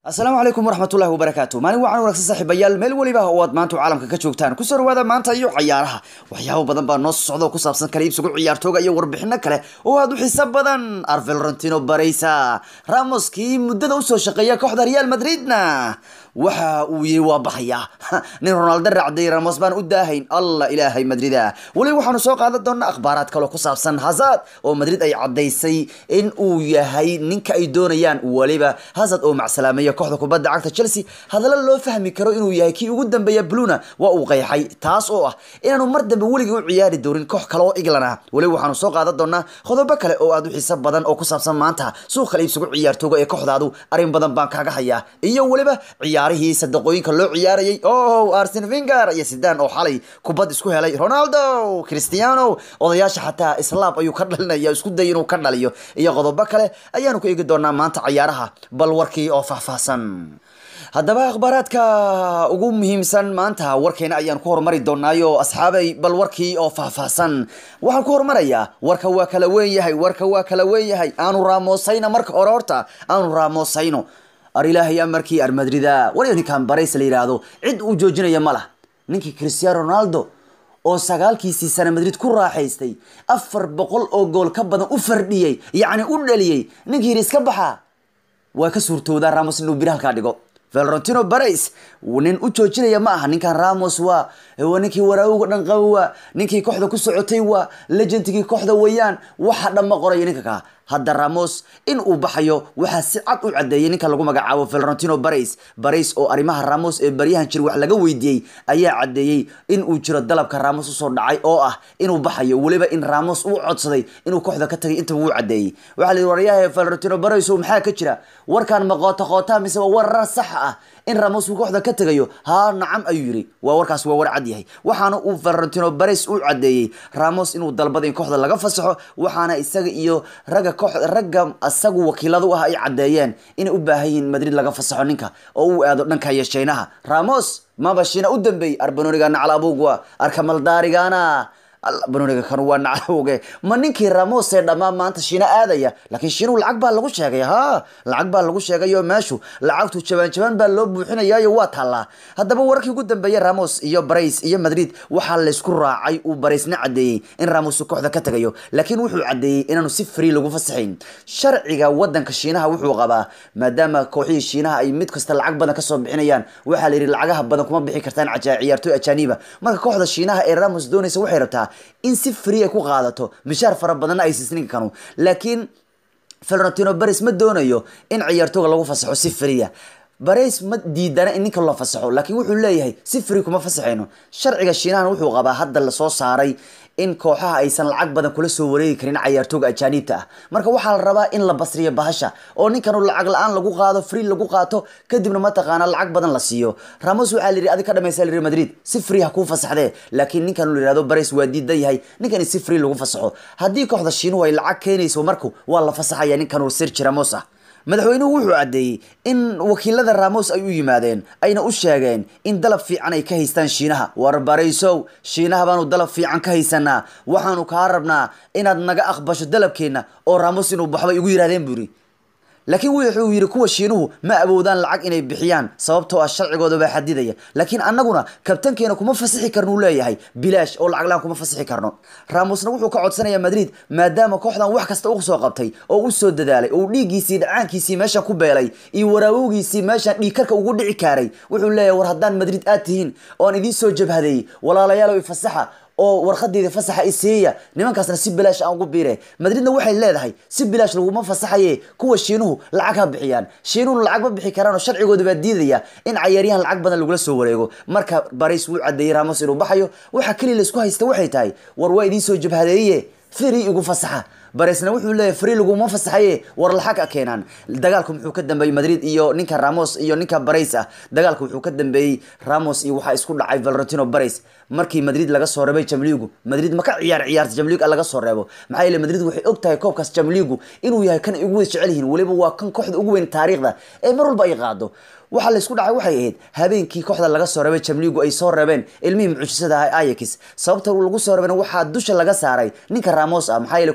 asalaamu calaykum waraxmatullahi wabarakaatu maalin wacan wanaagsan saaxiibayaal meel weliba oo aad maanta caalamka ka joogtaan kusoo dhawaada maanta iyo cayaaraha waxyaabo badan baa noo socda oo ku saabsan kala iibsigu ciyaartooga iyo warbixino kale oo aad u xiiso badan arvelorentino bareysa ramoskii muddada usoo shaqeeya kooxda real madridna waxa uu yiri waa baxaya nin ronaldo raacday ramos baan u daahayn allah ilaahay madrida weliba waxaanu soo qaadan doonaa akhbaaraad kaloo ku saabsan hazard oo madrid ay caddaysay in uu yahay ninka ay doonayaan weliba hazard oo macsalaamaya kooxda kubadda cagta chelsea hadalla loo fahmi karo inuu yahay kii ugu dambeeya bluna waa uu qeexay taas oo ah inaanu mar dambe weligii u ciyaari doonin koox kale oo england ah weliba waxaanu soo qaadan doonaa qodobo kale oo aad u xiiso badan oo ku saabsan maanta suuq kala iibsigu ciyaartooga ee kooxdaadu arrin badan baan kaaga hayaa iyo weliba ciyaarihii sadaqooyinka loo ciyaarayay o arsen finger iyo sidan oo xalay kubad isku helay ronaldo cristiano odayaasha xataa islaab ayuu ka dhalinaya isku day inuu ka dhaliyo iyo qodobo kale ayaanu ku eegi doonaa maanta ciyaaraha bal warkii oo faahfaahsan haddaba akhbaaraadka ugu muhiimsan maanta warkeena ayaan ku horumari doonaayo asxaabay bal warkii oo faahfaahsan waxaan ku horumarayaa warka waa kala weyn yahay warka waa kala weyn yahay aanu raamoosayna marka hore horta aanu raamoosayno ar ilaahay amarkii ar madrida waliba ninkan barays la yidhaahdo cid uu joojinaya ma lah ninkii cristiano ronaldo oo sagaalkiisii sana madrid ku raaxaystay afar boqol oo gool ka badan u fardhiyey yacni u dhaliyey ninkii yidhi iska baxa waa ka suurtoodaa ramos inuu bir halkaa dhigo valorentino barays nin u joojinaya ma aha ninkan ramos waa waa ninkii waraawga dhan qaba waa ninkii kooxda ku socotay waa legendkii kooxda weeyaan waxa dhan ma qoraya ninka kaa hadda ramos in uu baxayo waxaa si cad u cadeeyay ninka lagu magacaabo valorentino barays barays oo arrimaha ramos ee baryahan jir wax laga weydiiyey ayaa cadeeyey in uu jiro dalabka ramos usoo dhacay oo ah inuu baxayo weliba in ramos uu codsaday inuu kooxda ka tagay intaba wuu cadeeyey waxaa la yidhi waryaha valorentino barays maxaa ka jira warkan ma qoota qoota mise waa warar sax ah in ramos uu kooxda ka tagayo haa nacam ayuu yidhi waa warkaas waa war cad yahay waxaana uu valorentino barays u cadeeyey ramos inuu dalbada in kooxda laga fasaxo waxaana isaga iyo ragga ragga asagu wakiilada u ah ay caddeeyeen inay u baahan yihiin madrid laga fasaxo ninka oo uu aado dhanka yeshaynaha ramos maba shiina u dambeeyey arbanoniga naclaabugwa arkamaldaarigana banoniga kan waa naclawge ma ninkii ramos ee dhammaan maanta shiina aadaya laakiin shiinuhu lacag baa lagu sheegay ha lacag baa lagu sheegayo meeshu lacagtu jabaan jabaan baa loo buuxinayaayo waa taallaa haddaba wararkii ugu dambeeyey ramos iyo barays iyo madrid waxaa laysku raacay uu baraysna cadeeyey in ramos kooxda ka tagayo laakiin wuxuu cadeeyey inaanu si free lagu fasaxayn sharciga wadanka shiinaha wuxuu qabaa maadaama kooxihii shiinaha ay mid kasta lacag badan kasoo bixinayaan waxaa la yidhi lacagaha badan kuma bixi kartaan ciyaartooy ajaaniba marka kooxda shiinaha ee ramos doonaysa waxay rabtaa in si free ay ku qaadato mishaar fara badanna ay siisnin kanu laakiin valorentino bares ma doonayo in ciyaartooga lagu fasaxo si freeya bares ma diidana in ninka loo fasaxo laakiin wuxuu leeyahay si free kuma fasaxayno sharciga shiinahana wuxuu qabaa hadda lasoo saaray in kooxaha aysan lacag badan kula soo wareegi karin cayaartooga ajaaniibta ah marka waxaa la rabaa in la basriyo bahasha oo ninkanu lacag la-aan lagu qaado free lagu qaato kadibna mataqaana lacag badan la siiyo ramos waxaa la yidhi adi ka dhamaysa la yidhi madrid si free ha kuu fasaxdee laakiin ninkan la yidhahdo bares waa diidan yahay ninkan in si free lagu fasaxo haddii kooxda shiinuhu ay lacag keenayso marku waa la fasaxaya ninkanu sergi ramos ah madaxweynuhu wuxuu caddeeyey in wakiilada ramos ay u yimaadeen ayna u sheegeen in dalab fiican ay ka haystaan shiinaha war baraysow shiinaha baanu dalab fiican ka haysanaa waxaanu kaa rabnaa inaad naga aqbasho dalabkeenna oo ramos inuu baxbay igu yidhahdeen buu yidhi laakiin wuxuu yidhi kuwa shiinuhu ma awoodaan lacag inay bixiyaan sababtoo ah sharcigooda baa xadidaya laakiin annaguna kabtankeena kuma fasixi karno uu leeyahay bilaash oo lacag la-aan kuma fasixi karno ramosna wuxuu ka codsanayaa madrid maadaama kooxdan wax kasta u soo qabtay oo u soo dadaalay oo dhiiggiisii dhacaankiisii meeshan ku beelay iyo waraawowgiisii meeshan dhiigkarka ugu dhici kaaray wuxuu leeyahay war haddaan madrid aad tihiin oo aan idiin soo jabhadeeyey walaalayaalow ifasaxa oo warqadeeda fasaxa isiiya nimankaasna si bilaash aan ugu biire madridna waxay leedahay si bilaash laguma fasaxaye kuwa shiinuhu lacag ha bixiyaan shiinuhuna lacag ma bixi karaan oo sharcigooda baa diidaya in cayaaryahan lacag badan lagula soo wareego marka barays wuu cadeeyey ramos inuu baxayo waxa keliya laisku haysta waxay tahay war waa idiin soo jabhadeeye firi igu fasaxa baresna wuxuu leeyahay free laguma fasaxaye war laxag a keenaan dagaalku muxuu ka dambeeyey madrid iyo ninka ramos iyo ninka barays ah dagaalku wuxuu ka dambeeyey ramos iyo waxaa isku dhacay valorentino barays markii madrid laga soo reebay jamligu madrid ma ka ciyaar ciyaarta jamlig laga soo reebo maxaa yeele madrid waxay og tahay koobkaas jamligu inuu yahay kan ay ugu weyn jecel yihiin weliba waa kan kooxda ugu weyn taariikhda ee mar walba ay qaado waxaa laysku dhacay waxay ahayd habeenkii kooxda laga soo reebay jamligu ay soo reebeen ilmihii mucjisada ah ayax sababta lagu soo reebeen waxaa dusha laga saaray ninka ramos ah maxaa yeele kulankii hore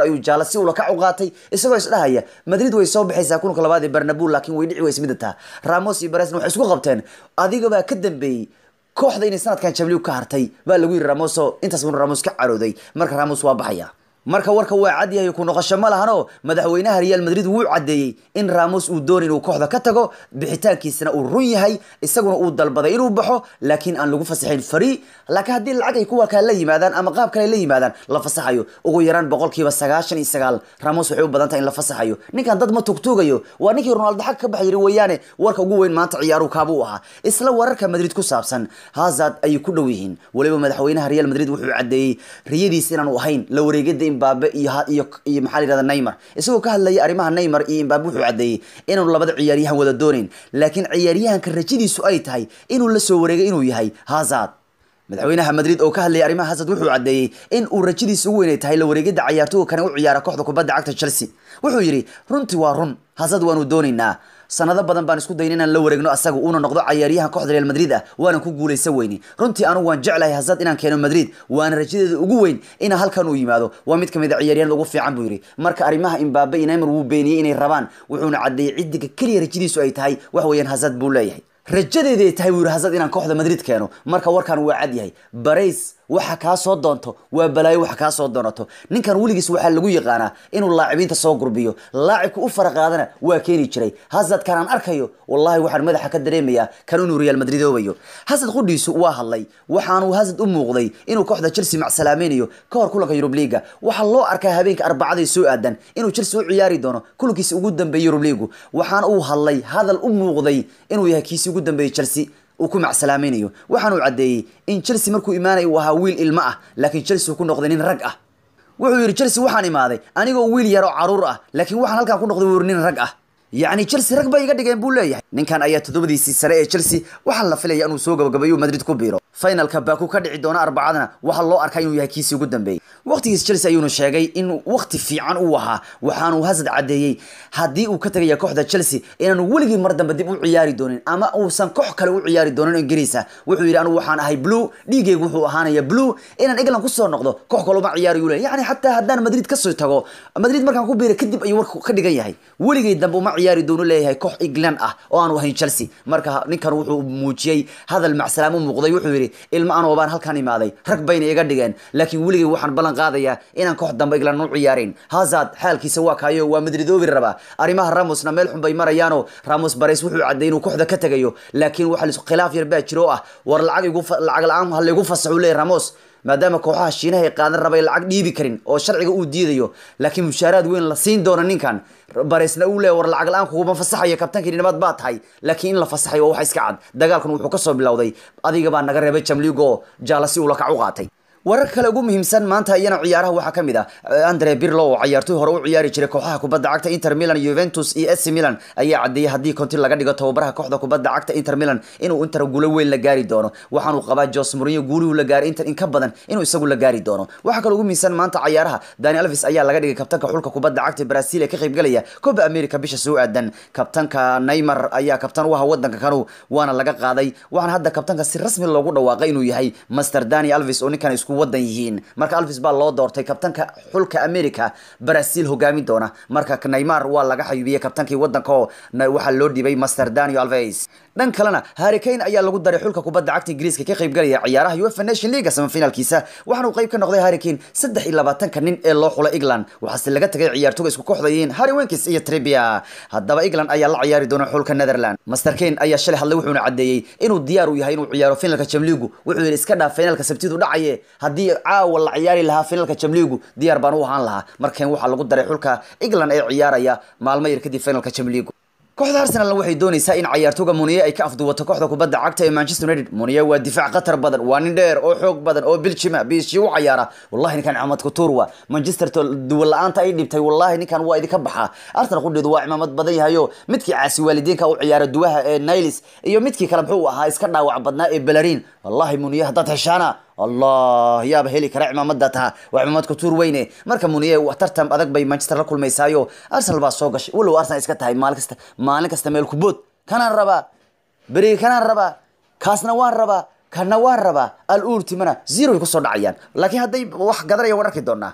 ayuu jaala si ula kac u qaatay isagoo isdhahaya madrid way soo baxaysaa kulanka labaad ee barnabu laakiin way dhici weysa midata ramos iyo baresna waxay isku qabteen adigabaa ka dambeeyey kooxda inay sanadkan jabliig ka hartay baa lagu yiri ramoso intaas buu ramos ka carooday marka ramos waa baxaya marka warka waa cadyahay ku noqosho ma lahano madaxweynaha real madrid wuu cadeeyey in ramos uu doonay inuu kooxda ka tago bixitaankiisana uu run yahay isaguna uu dalbaday inuu baxo laakiin aan lagu fasaxayn fari laakiin haddii lacag ay kuwa kale la yimaadaan ama qaab kale la yimaadaan la fasaxayo ugu yaraan boqolkiiba sagaashan iyo sagaal ramos waxay u badan tahay in la fasaxayo ninkan dad ma tugtuugayo waa ninkii ronaldo xag ka baxay yiri weeyaane warka ugu weyn maanta ciyaaruhu kaabuu ahaa isla wararka madrid ku saabsan hazard ayay ku dhow yihiin waliba madaxweynaha real madrid wuxuu cadeeyey riyadiis inaanu ahayn la wareegada imbabe iyo iyo iyo maxaa la yihahda neymar isagoo ka hadlayay arrimaha neymar iyo imbabe wuxuu cadeeyey inaanu labada ciyaaryahan wada doonayn laakiin ciyaaryahanka rajadiisu ay tahay inuu la soo wareegay inuu yahay hazard madaxweynaha madrid oo ka hadlayay arrimaha hazard wuxuu cadeeyey in uu rajadiisa ugu weynay tahay la wareegida cayaartooga kane u ciyaara kooxda kubadda cagta chelsea wuxuu yidhi runtii waa run hazard waanu doonaynaa sanado badan baan isku dayna inaan la wareegno asaga uuna noqdo cayaaryahan kooxda real madrid ah waanan ku guulaysan weyni runtii anugu waan jeclahay hazard inaan keeno madrid waana rajadeeda ugu weyn inaa halkan uu yimaado waa mid kamid a ciyaaryahan ugu fiican buu yidhi marka arrimaha imbabe iyo neymar wuu beeniyey inay rabaan wuxuuna cadeeyey ciddiga keliya rajadiisu ay tahay wax weeyaan hazard buu leeyahay rajadeeday tahay buu yidhi hazard inaan kooxda madrid keeno marka warkan waa cad yahay barays waxa kaa soo doonto waa balaayo waxa kaa soo doonato ninkan weligiis waxaa lagu yaqaanaa inuu laacibiinta soo gurbiyo laacibku u faraqaadana waa keeni jiray hazard kan aan arkayo wallahi waxaan madaxa ka dareemayaa kan inuu real madrid oobayo hazard qudhiisu waa hadlay waxaanuu hazard u muuqday inuu kooxda chelsea macsalaamaynayo ka hor kulanka yurub liiga waxaa loo arkaa habeenka arbacada soo aadan inuu chelsea u ciyaari doono kulankiisa ugu dambeeyay yurub liigu waxaana uu hadlay hadal u muuqday inuu yahay kiisii ugu dambeeyey chelsea uu ku macsalaamaynayo waxaanuu caddeeyey in chelsea markuu imaanaya uu ahaa wiil ilmo ah laakiin chelsea uu ku noqday nin rag ah wuxuu yidhi chelsea waxaan imaaday anigoo wiil yar oo caruur ah laakiin waxaan halkan ku noqday wuu nin rag ah yacni chelsea rag bay iga dhigeen buu leeyahay ninkan ayaa toddobadiisii sare ee chelsea waxaa la filaya inuu soo gabagabeeyo madrid ku biiro finalka baku ka dhici doona arbacadana waxaa loo arkaa inuu yahay kiisii ugu dambeeyey waqtigiis chelsea ayuuna sheegay in waqti fiican uu ahaa waxaanuu hazard cadeeyey haddii uu ka tegaya kooxda chelsea inaanu weligii mar dambe dib u ciyaari doonin ama uusan koox kale u ciyaari doonin ingiriisa wuxuu yidhi anigu waxaan ahay blue dhiigaygu wuxuu ahaanaya blue inaan england kusoo noqdo koox kale uma ciyaarayu le yani xataa haddaan madrid kasoo tago madrid markaan ku biira kadib ayuu warku ka dhigan yahay weligay dambe uma ciyaari doono leeyahay koox england ah oo aanu ahayn chelsea marka ninkan wuxuu muujiyey hadal macsalaam u muuqday wuxuu yidhi ilma anoo baan halkaan imaaday rag bayna iga dhigeen laakiin weligay waxaan ballan qaadayaa inaan koox dambe england u ciyaarin hazard xaalkiisa waa kaayo waa madridoobi rabaa arrimaha ramosna meel xun bay marayaanoo ramos bares wuxuu cadday inuu kooxda ka tegayo laakiin waxa khilaaf yar baa jiro oo ah war lacag igu lacag la-aan ha laygu fasaxu leeyahy ramos maadaama kooxaha shiinaha ay qaadan rabay lacag dhiibi karin oo sharciga uu diidayo laakiin mushaaraad weyn la siin doono ninkan baresna uu leeya war lacag la-aan kuguma fasaxayo kabtankii nabad baa tahay laakiin in la fasaxayo waa wax iska cad dagaalkan wuxuu kasoo bilowday adiga baa naga reebay jamligo jaala si uu lakac u qaatay warar kale ugu muhiimsan maanta iyana ciyaaraha waxaa ka mid ah andre birlo oo ciyaartoy hore u ciyaari jiray kooxaha kubadda cagta inter milan juventus iyo ac milan ayaa cadeeyey haddii konti laga dhigo tababaraha kooxda kubadda cagta inter milan inuu inter guulo weyn la gaari doono waxaanuu qabaa jos mourinho guuluhu la gaaray inter in ka badan inuu isagu la gaari doono waxaa kale ugu muhiimsan maanta ciyaaraha dani alvis ayaa laga dhigay kabtanka xulka kubadda cagta brazil ee ka qaybgalaya coba america bisha soo aadan kabtanka neymar ayaa kabtan u aha wadanka kanu waana laga qaaday waxaana hadda kabtanka si rasmi loogu dhawaaqay inuu yahay master dani alvis oo ninkan isku wadan yihiin marka alvis baa loo doortay kabtanka xulka america brazil hogaami doona marka neymar waa laga xayubiyey kabtankii wadanka oo waxaa loo dhibay master daniel alves dhan kalena harry kane ayaa lagu daray xulka kubadda cagta ingiriiska ka qaybgalaya ciyaaraha uefa nation league semifinalkiisa waxaana uu qayb ka noqday harry kane saddex iyo labaatanka nin ee loo xulay england waxaase laga tagay ciyaartoga isku kooxda yihiin harry winkis iyo tribia haddaba england ayaa la ciyaari doona xulka netherland master kane ayaa shalay hadlay wuxuuna cadeeyey inuu diyaar u yahay inuu ciyaaro finalka jamligu wuxuu yidhi iska dhaaf finalka sabtidu dhacaye haddii caawa la ciyaari lahaa finalka jamligu diyaar baan u ahaan lahaa markan waxaa lagu daray xulka england ee ciyaaraya maalmo yar kadib finalka jamligu kooxda arsenalna waxay doonaysaa in cayaartooga muniye ay ka afduwato kooxda kubadda cagta ee manchester united muniye waa difaac khatar badan waa nin dheer oo xoog badan oo biljima biishi u cayaara wallahi ninkan axmed kutuur wa manchester duwan la-aanta ay dhibtay wallahi ninkan waa idinka baxaa arsenal qudheedu waa cimaamad badan yahayo midkii caasi waalidiinka u ciyaara duwaha ee niles iyo midkii kale muxuu ahaa iska dhaawac badnaa ee balarin wallahi muniye haddaad heshaana allah yaaba heli kara cimaamada taha waa cimaamad kutuur weyne marka muniye tartan adag bay manchester la kulmaysaayo arsenal baa soo gashay walow arsenal iska tahay maalin kasta maalin kasta meel kubood kanaan rabaa beriga kanaan rabaa kaasna waan rabaa kana waan rabaa al ultimana zero ay kusoo dhacayaan laakiin hadday wax gadanaya waan arki doonaa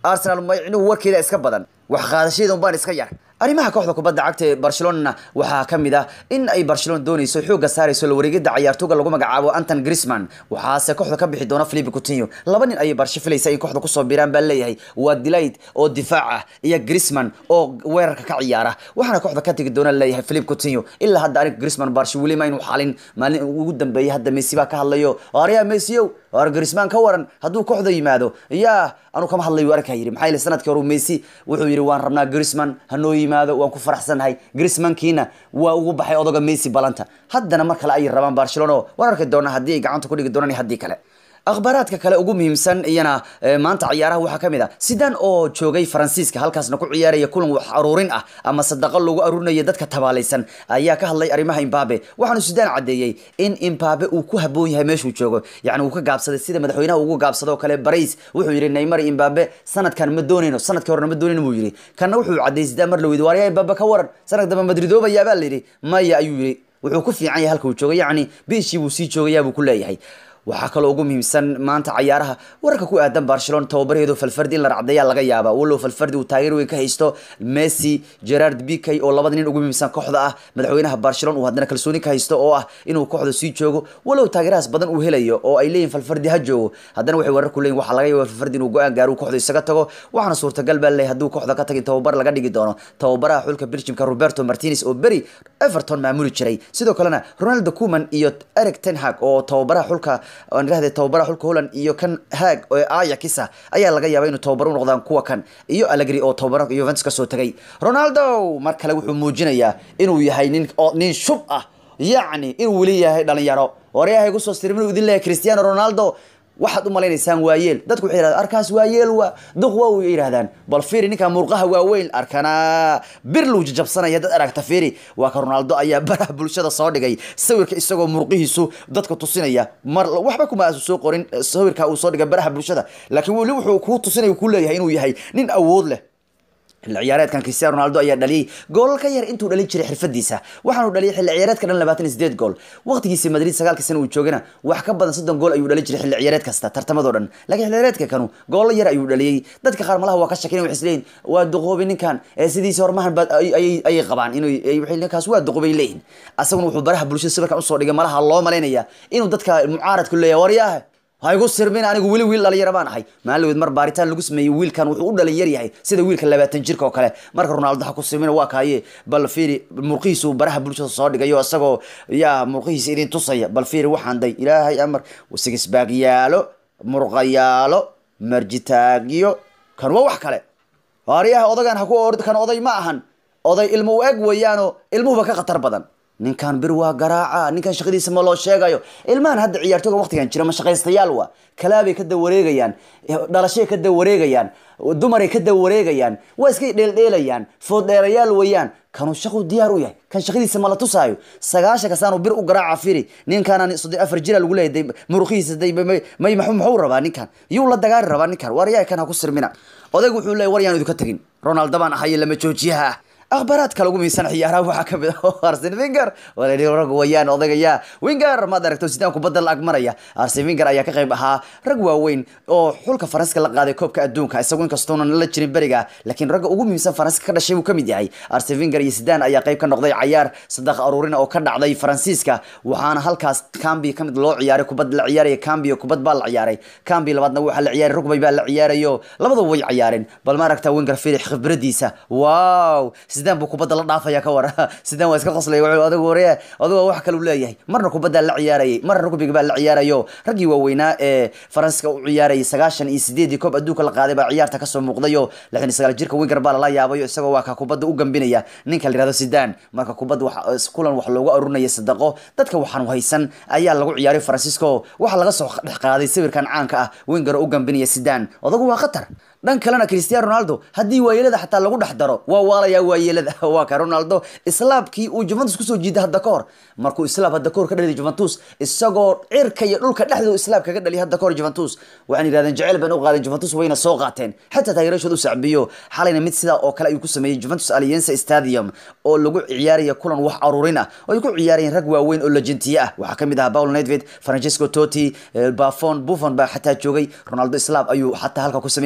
arsenal maycinuhu warkeeda iska badan wax qaadashadeeda unbaan iska yar arrimaha kooxda kubadda cagta ee barcelona waxaa ka mid ah in ay barcelona doonayso xoogga saarayso la wareegida cayaartooga lagu magacaabo anton grisman waxaase kooxda ka bixi doona philipe coutinho laba nin ayay barsho filaysa in kooxda kusoo biiraan baa leeyahay waa delight oo difaac ah iyo grisman oo weerarka ka ciyaara waxaana kooxda ka tegi doona leeyahay philipe coutinho ilaa hadda aniga grisman barsho weli ma inuu xalin maalin ugu dambeeyay hadda messi baa ka hadlayo arya messio war grisman ka waran hadduu kooxda yimaado yaa anu kama hadlayo arkaa yidhi maxaa yeele sanadkii hore messi wuxuu yidhi waan rabnaa grisman hanoo yimaado waan ku faraxsanahay grismankiina waa ugu baxay odoga messi balanta haddana mar kale ayay rabaan barcelona waan arki doonaa haddii ay gacanta ku dhigi doonaan iyo haddii kale akhbaaraadka kale ugu muhiimsan iyana maanta ciyaaraha waxaa ka mid ah sidan oo joogay faransiiska halkaasna ku ciyaaraya kulan wax aruurin ah ama sadaqo lagu aruurinaya dadka tabaalaysan ayaa ka hadlay arrimaha imbabe waxaanu sidaan caddeeyey in imbabe uu ku haboon yahay meeshuu joogo yacni uu ka gaabsaday sida madaxweynaha ugu gaabsado oo kale barays wuxuu yidhi neymar imbabe sanadkan ma doonayno sanadkii horena ma doonayno buu yidhi kanna wuxuu caddeeyey sidaan mar la weydi waaryaa imbabe ka waran sanad dambe madridoobayaa baa la yidhi maya ayuu yidhi wuxuu ku fiican yahay halka uu joogo yacni biishii buu sii joogayaa buu ku leeyahay waxaa kaloo ugu muhiimsan maanta cayaaraha wararka ku aadan barcelona tababarheedu falfardi in la racdayaa laga yaaba walow falfardi uu taageer weyn ka haysto messi gerard bikay oo labada nin ugu muhiimsan kooxda ah madaxweynaha barcelona uu haddana kalsooni ka haysto oo ah inuu kooxda sii joogo walow taageerahaas badan uu helayo oo ay leeyihin falfardi ha joogo haddana waxay warar ku leeyihin waxaa laga yaaba falfardi inuu go-aan gaaro kooxda isaga tago waxaana suurtagal baa leeyahay hadduu kooxda ka tagin tababar laga dhigi doono tababaraha xulka belgiumka roberto martinez oo beri everton maamuli jiray sidoo kalena ronaldo kuman iyo eric ten hag oo tababaraha xulka aan idhahday tababaraha xulka holland iyo kan haag oo ayakisa ayaa laga yaaba inuu tababar u noqdaan kuwa kan iyo allegri oo tababara juventus kasoo tagay ronaldo mar kale wuxuu muujinayaa inuu yahay nin nin shub ah yacni inuu weli yahay dhalinyaro waryahay gusoo sirmin idin leeyahay cristiano ronaldo waxaad u malaynaysaan waayeel dadku waxay yidhahdaan arkaas waayeel waa duq waa way yidhahdaan bal fiiri ninka murqaha waaweyn arkana bir luu jajabsanaya dad aragta fiiri waa ka ronaldo ayaa baraha bulshada soo dhigay sawirka isagoo murqihiisu dadka tusinaya mar waxba kuma asu soo qorin sawirka uu soo dhigay baraha bulshada laakiin weli wuxuu kuu tusinaya ku leeyahay inuu yahay nin awood leh xilli ciyaareedkan cristiano ronaldo ayaa dhaliyay goolal ka yar intuu dhalin jiray xirfadiisa waxaanu dhaliyay xilli ciyaareedka dhan labaatan iyo sideed gool waqtigiisii madrid sagaalka sana uu joogana wax ka badan soddon gool ayuu dhalin jiray xilli ciyaareed kasta tartamadoo dhan laakiin xilli ciyaareedka kanu goolo yar ayuu dhaliyey dadka qaar malaha waa ka shakin waxay isleeyihin waa duqoobi ninkan ee sidiisa hormahan ba ayay qabaan inuu ninkaas waa duqoobay leeyihin asaguna wuxuu baraha bulshada sawirkan usoo dhigay malaha loo malaynaya inuu dadka mucaaradku leeyahay waryaah ha igu sirmin anigu weli wiil dhalinyaro baan ahay maalin mar baaritaan lagu sameeyey wiilkan wuxuu u dhalinyar yahay sida wiilka labaatan jirka oo kale marka ronaldo ha ku sirmin waa kaaye bal fiiri murqihiisu baraha bulshada soo dhigayo isagoo yaa murqihiisa idin tusaya bal fiiri waxaan day ilaahay amar sigisbaagyaalo murqayaalo marjitaagyo kan waa wax kale waaryaha odagan ha ku ord kan oday ma ahan oday ilmo u eg weeyaano ilmuhuba ka khatar badan ninkan bir waa garaaca ninkan shaqadiisa ma loo sheegayo ilmahan hadda ciyaartooga waqtigan jira ma shaqaystayaal waa kalaabay ka dawareegayaan dhalashay ka dawareegayaan dumaray ka dawareegayaan waa iskay dheeldheelayaan fooddheerayaal weeyaan kanuu shaqu diyaar u yahay kan shaqadiisa ma la tusaayo sagaashanka saanu bir u garaaca firi ninkan soddon afar jira lagu leeyahay muruqihiisa may muxuu rabaa ninkan yuu la dagaali rabaa ninkan waryaa kan ha ku sirmina odaygu wuxuu leeyahy war yaan idinka tegin ronaldo baan ahaye lama joojiyaha ah akhbaaraadka lagu miisan ciyaaraha waxaa kamid ah arsen winger rag wayaan odagayaa winger maad aragto sidaan kubadda la agmaraya arsen winger ayaa ka qayb ahaa rag waaweyn oo xulka faranska la qaaday koobka adduunka isagu inkastoonan la jirin beriga laakiin ragga ugu muhiimsan faranska ka dhashay buu kamid yahay arsen winger iyo sidaan ayaa qayb ka noqday cayaar sadaq aruurina oo ka dhacday faransiiska waxaana halkaas cambi kamid loo ciyaaray kubad la ciyaaraya cambi kubad baa la ciyaaray cambi labaadna waxaa la ciyaaray rugbay baa la ciyaarayo labadaba way ciyaareen bal ma aragtaa winger felix khibradiisa wow sidaan buu kubadda la dhaafaya ka war sidaan waa iska qoslay wuxuu adigu waree adigu wax kale uu leeyahay marna kubadda la ciyaarayay marna rugbiga baa la ciyaarayo raggii waaweynaa ee faranska u ciyaarayay sagaashan iyo sideedii koob adduunka la qaaday baa ciyaarta kasoo muuqdayo lixdan iyo sagaal jirka winger baa lala yaabayo isagoo waa ka kubadda u gambinaya ninka la yihahdo sidaan marka kubadda wax kulan wax loogu arurinaya sadaqo dadka waxaan haysan ayaa lagu ciyaaray faransiisko waxaa laga soo dhex qaaday sawirkan caanka ah winger oo u gambinaya sidaan odagu waa khatar dhan kalena cristiano ronaldo haddii waayeelada xataa lagu dhex daro waa waalayaa waayeelada waa ka ronaldo islaabkii uu juventus kusoo jiiday hadda ka hor markuu islaab hadda kahor ka dhaliy juventus isagoo cirka iyo dhulka dhexdooda islaab kaga dhaliy hadda kahor juventus waxaan yidhahdeen jecel baan u qaadeen juventus wayna soo qaateen xataa taageerashood u sacbiyo xalayna mid sidaa oo kale ayuu ku sameeyey juventus alliance stadium oo lagu ciyaaraya kulan wax aruurin ah oo ay ku ciyaarayeen rag waaweyn oo lejentiye ah waxaa kamid ahaa paul nedved francesco totti bafon buffon baa xataa joogay ronaldo islaab ayuu xataa halka ku sameynay baa la yiri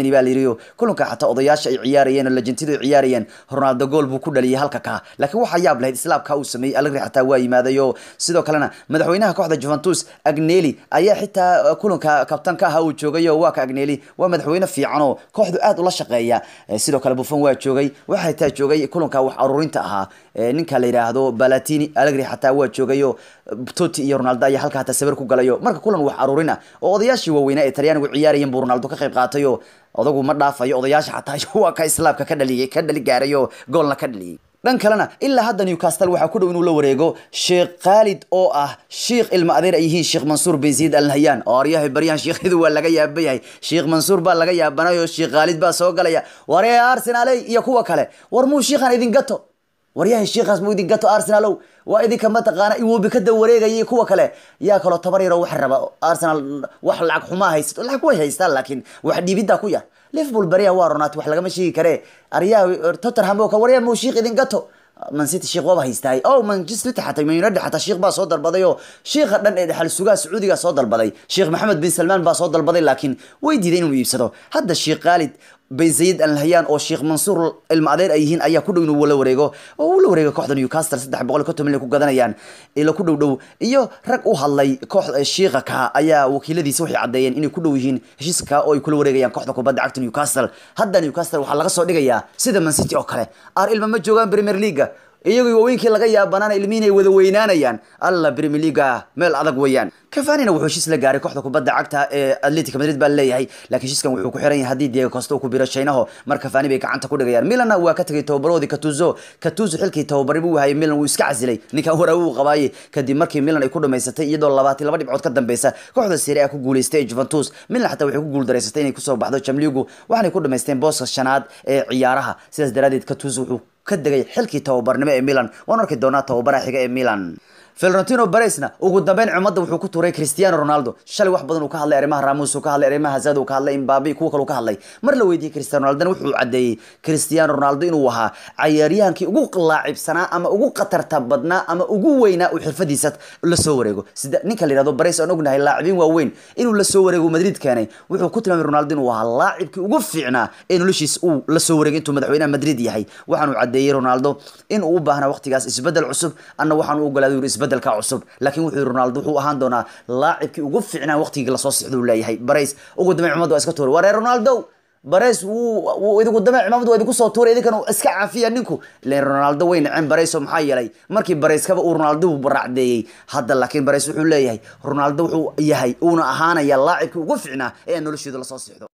joogayo kulanka xataa odayaasha ay ciyaarayeen oo legentyadu ay ciyaarayeen ronaldo gool buu ku dhaliyay halka ka laakiin waxaa yaab lahayd islaabka uu sameeyey allegri xataa waa yimaadayo sidoo kalena madaxweynaha kooxda juventus agneli ayaa xitaa kulanka kabtanka ahaa uu joogayo waa ka agneli waa madaxweyne fiican oo kooxdu aad ula shaqeeya sidoo kale buffon waa joogay waxaa xitaa joogay kulanka wax aruurinta ahaa ninka la yidhaahdo balatini allegri xataa waa joogayo totti iyo ronaldo ayaa halka hataa sawir ku galayo marka kulan wax aruurin ah oo odayaashii waaweynaa ee talyaanigu ciyaarayeen buu ronaldo ka qayb qaatayo odagu ma dhaafayo odayaasha xataa waa ka islaabka ka dhaliyay ka dhali gaarayo goolna ka dhaliyay dhan kalena ilaa hadda newcastle waxaa ku dhow inuu la wareego sheekh khaalid oo ah sheikh ilma adeer ay yihiin sheekh mansuur bin ziyid al nahyan oo aryahay baryahan sheekhyadu waa laga yaaba yahay sheekh mansuur baa laga yaabanayo sheekh khaalid baa soo galaya waree arsenaley iyo kuwa kale war muu sheikhan idin gato waryahay sheikhaas muu idin gato arsenalow waa idinka mataqaana iwobi ka daba wareegayay kuwa kale yaa kaloo tabar yaro wax raba arsenal wax lacag xumaa haysato lacag way haystaan laakiin wax dhiibiddaa ku yar liverpool beriya waa ronaat wax lagama sheegi kare aryaha tottenham oo kale waryaa muu sheikh idin gato man city sheekh waaba haystaay o manchester city xataa man united xataa sheekh baa soo dalbaday oo sheekha dhan ee dhexal sugaha sacuudiga soo dalbaday sheekh maxamed bin salmaan baa soo dalbaday laakiin way diiday inuu iibsado hadda sheekh khaalid bin zayid al nahyan oo sheekh mansuur ilma adeer ay yihiin ayaa ku dhow inuu la wareego oo uu la wareego kooxda newcastle saddex boqol iyo konton milyan ku gadanayaan ila ku dhow dhow iyo rag u hadlay kooxda sheekha ka ayaa wakiiladiisa waxay caddeeyeen inay ku dhow yihiin heshiiska oo ay kula wareegayaan kooxda kubadda cagta newcastle hadda newcastle waxaa laga soo dhigayaa sida man city oo kale ar ilma ma joogaan premier leaga iyagoo waaweynkii laga yaabanaana ilmihiin ay wada weynaanayaan alla premier leaga meel adag weeyaan kafanina wuxuu heshiis la gaaray kooxda kubadda cagta ee atletic madrid baa leeyahay laakiin heshiiskan wuxuu ku xiran yahay haddii diego costa uu ku biro shaynaho mar kafani bay gacanta ku dhigayaan milanna waa ka tegay tababaroodii katuzo katuzo xilkii tababari buu hayay milan wuu iska casilay ninkan waraawi uu qabaaye kadib markii milan ay ku dhamaysatay iyadoo labaatan laba dhibcood ka dambeysa kooxda serie a ku guuleystay ee juventus milan xataa waxay ku guuldareysatay inay kusoo baxdo jamligu waxaanay ku dhamaysteen booska shanaad ee ciyaaraha sidaas daraadeed katuzo wuxuu ka degay xilkii tababarnimo ee milan waan arki doonaa tababaraha xiga ee milan Florentino Perez-na ugu dambeyn cumadda wuxuu ku tuuray Cristiano Ronaldo shalay wax badan uu ka hadlay arrimaha Ramos uu ka hadlay arrimaha Hazard uu ka hadlay Mbappe kuwa kale uu ka hadlay mar la weydiiyay Cristiano Ronaldo wuxuu cadeeyay Cristiano Ronaldo inuu ahaa cayaaryahankii ugu laacibsanaa ama ugu qatarta badnaa ama ugu weynaa uu xirfadiisa la soo wareego sida ninka la yiraahdo Perez aan ognahay laacibiin waaweyn inuu la soo wareego Madrid keenay wuxuu ku tilmaamay Ronaldo inuu ahaa laacibkii ugu fiicnaa ee noloshiisa uu la soo wareegay intuu madaxweynaha Madrid yahay waxaanu cadeeyay Ronaldo in uu u baahnaa waqtigaas isbedel cusub anna waxaan u ogolaaday isbedelka cusub laakiin wuxuu Ronaldo wuxuu ahaan doonaa laacibkii ugu fiicnaa waqtigii la soo sixdo leeyahay Perez ugu dambeyn cumadu waa iska tuuray waree Ronaldo Perez wuu idinku dambeyn cumadu waa idinku soo tuuray idinkana iska caafiya ninku leen Ronaldo way naceen Perez oo maxaa yeelay markii Perez kaba uu Ronaldo u baracdeeyay hadda laakiin Perez wuxuu leeyahay Ronaldo wuxuu yahay uuna ahaanaya laacibkii ugu fiicnaa ee noloshiisa la soo sixdo